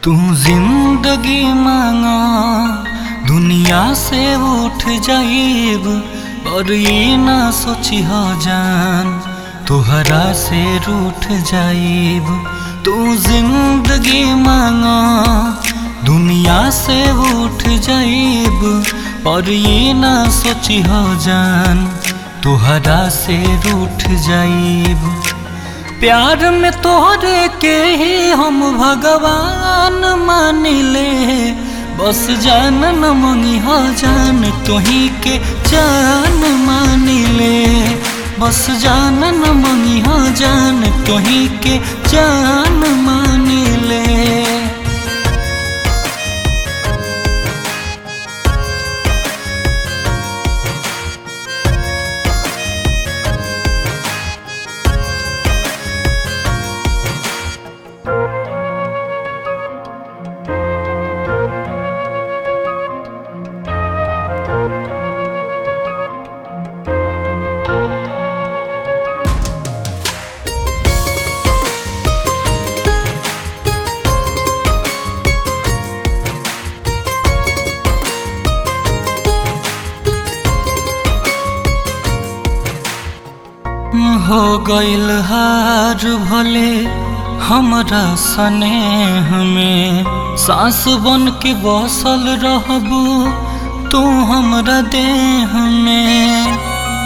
तू जिंदगी मांगा दुनिया से उठ जाइब पर ये ना सोची हो जान तुहरा से रूठ जाइब तू जिंदगी मांगा दुनिया से उठ जाइब पर ये ना सोची हो जान तुहरा से रूठ जाइब प्यार में तोहरे के ही हम भगवान मानिले बस जान न मंगी हो जान तोही के जान मानिले बस जान न मंगी हो जान तोही के जान मानिले हो गइल हार भले हमरा स्नेह में सांस बन के बसल रहबू तू हमरा देह में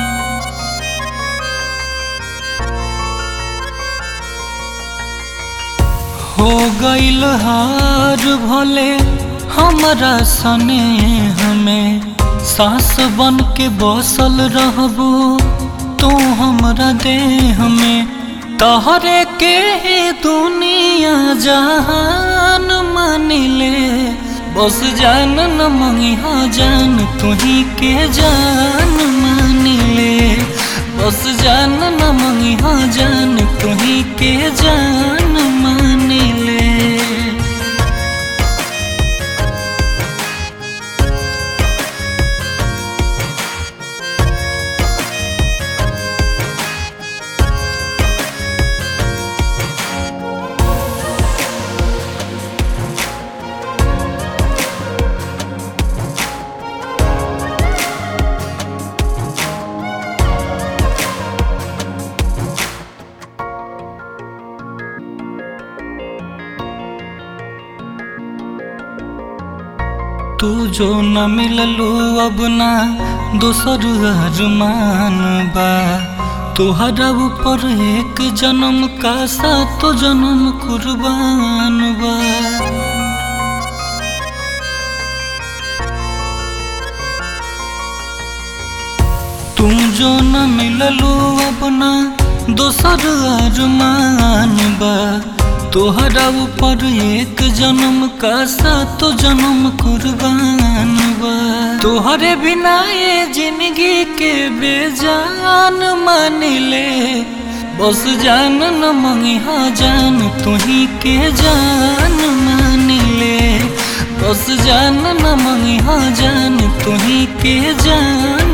हो गइल हार भले हमरा स्नेह में सांस बन के बसल रहबू तू हमरा देह में तहरे के दुनिया जहान मानिले बस जान न मंगी हो जान तुही के जान मानिले बस जान न मंगी हो जान तुही के जान मानिले तू जो न मिललू अब ना दोसर अरमान बा तोहरा ऊपर एक जन्म का सातो जन्म कुर्बान बा तू जो न मिललू अब ना दोसर अरमान बा तोहरा ऊपर एक जन्म का सातो जन्म कुर्बान बा तोहरे बिना ये जिंदगी के बेजान मानिले बस जान न मंगी हा जान तुही के जान मानिले बस जान न मंगी हा जान तुही के जान